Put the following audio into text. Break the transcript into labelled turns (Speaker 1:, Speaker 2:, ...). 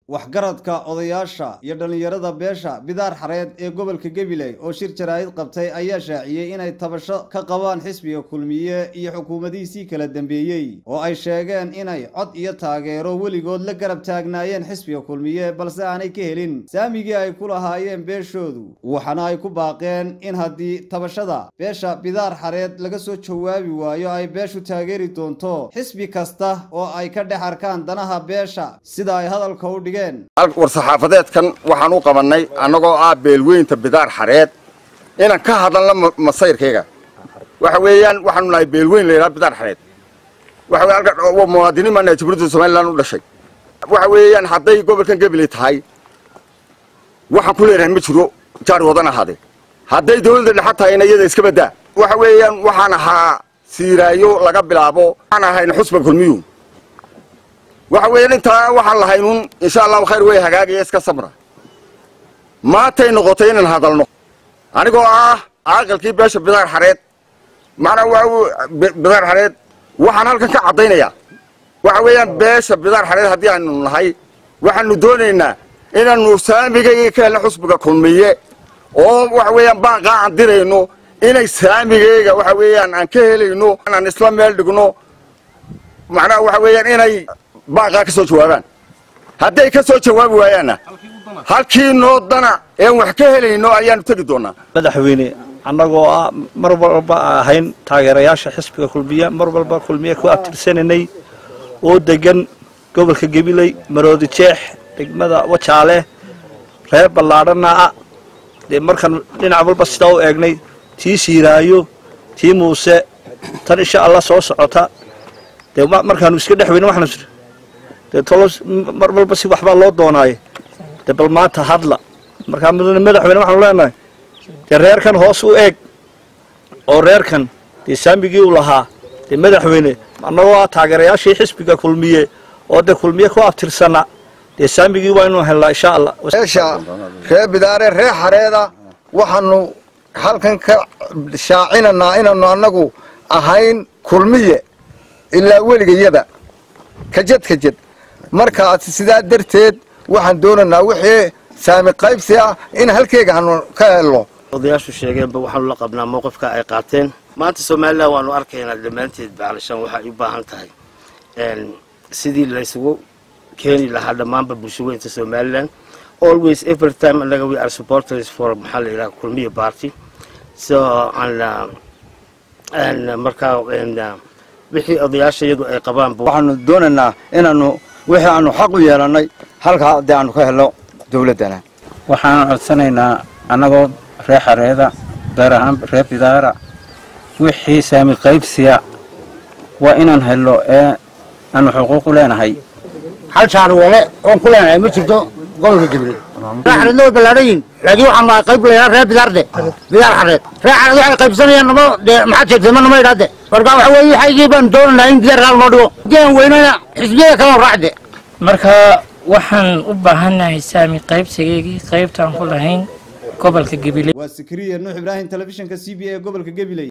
Speaker 1: waxgaradka odayaasha iyo dhallinyarada beesha bidaar xareed ee gobolka gabiley oo shir jaraa'id qabtay ayaa shaaciyey inay tabasho ka qabaan xisbiga kulmiye iyo xukuumadihiisii kala dambeeyey oo ay sheegeen inay cod iyo taageero weligood la garab taagnaayeen xisbiga kulmiye balse aanay ka helin saamigii ay ku lahaayeen beeshoodu waxaana ay ku baaqeen in haddii tabashada beesha bidaar xareed laga soo jawaabi waayo ay beeshu taageeri doonto xisbi kasta oo ay ka dhex arkaan danaha beesha sida ay hadalka u dhigeen
Speaker 2: war-saxaafadeedkan waxaan u qabannay annagoo ah beelweynta bidaar xareed inaan ka hadalno masayrkayga waxa weeyaan waxaanu nahay beelweyn la yidhaha bidaar xareed waxa weye halka muwaadiniin baa nahay jamhuuriyadda somaliland u dhashay waxa weeyaan hadday gobolkan gabiley tahay waxaan ku leenahay ma jiro jaari wadan ahaadee hadday dawladda dhexa tahayna iyada iska baddaa waxa weeyaan waxaan ahaa siiraayo laga bilaabo waxaan ahayna xusba kulmiyu waxa weeyaan intaa waxaan lahaynuun insha allahu khayr way hagaagaya iska sabra maantay noqotay inaan hadalno anigoo ah caaqilkii beesha bidaar xareed macnaa waa bidaar xareed waxaan halkan ka caddaynayaa waxa weeyaan beesha bidaar xareed haddii aanu nahay waxaanu doonaynaa inaannu saamigayga ka helno xusbiga kulmiye oo waxa weeyaan baaqaa aan dirayno inay saamigayga waxa weeyaan aan ka helayno aan isla meel dhigno macnaha waxa weeyaan inay baaqaa ka soo jawaabaan hadday ka soo jawaabi waayaanna halkii noo dana een wax ka helayno ayaanu tegi doonaa
Speaker 3: madaxweyne annagoo ah mar walba ahayn taageerayaasha xisbiga kulmiye mar walba kulmiye ku abtirsananay oo degan gobolka gabiley maroodi jeex degmada wajaale reer ballaadhana ah dee markaan dhinac walba sidaa u eegnay tii siiraayo tii muuse tan insha allah soo socota dee markaanu iska dhex weyne waxaanu siri dee tolos mar walba si waxbaa loo doonaaye dee bal maanta hadla markaa madaxweyne waxaanu leenahay dee reerkan hoos u eeg oo reerkan dee saamigii u lahaa dee madaxweyne annagoo ah taageerayaashii xisbiga kulmiye oo dee kulmiye ku abtirsana dee saamigii waa inuu helnaa insha allah
Speaker 2: beesha ree bidaare ree xareeda waxaanu halkan ka shaacinanaa inaanu annagu ahayn kulmiye ilaa weligayaba kajad kajad markaas sidaa darteed waxaan doonaynaa wixii saami qaybsi ah in halkeega hanu ka helno
Speaker 4: odayaashu sheegeenba waxaanu la qabnaa mowqifka ay qaateen maanta somalilan waanu arkaynaa dhammaanteed bacalishaan waxay u baahan tahay sidii laysugu keeni lahaa dhammaanba bulshaweynta somalilan always every time anaga we are supporters for maxaa la yidhaha kulmiya party so markaa wixii odayaasha iyadu ay qabaanba
Speaker 5: waxaanu doonaynaa inaanu wixii aanu xaq u yeelannay halkaa dee aanu ka helno dawladdana
Speaker 6: waxaan codsanaynaa annagoo reer xareeda gaar ahaan reer bidaara wixii saami qaybsiya waa inaan helno ee aanu xuquuq u leenahay
Speaker 7: hal shaarweele oon ku leenahay ma jirto gobolka jibriil reer xareedna way ballaadhayin laakiin waxaan nahay qayb layaa reer bidaarde bidaar xareed reer xareed waxay qaybsanayaan nama dee maxaad sheegtay ma nama idhaade marka waxa weeye waxaygii baan doonanaa in diyaar kaal noo dhigo haddii aan weynana xisbiyada kale raacde
Speaker 8: marka waxaan u baahannahay saami qaybsigaygii qaybtaan ku lahayn gobolka gabiley
Speaker 1: waa sikriya nuux ibraahim telefishinka c b a ee gobolka gabiley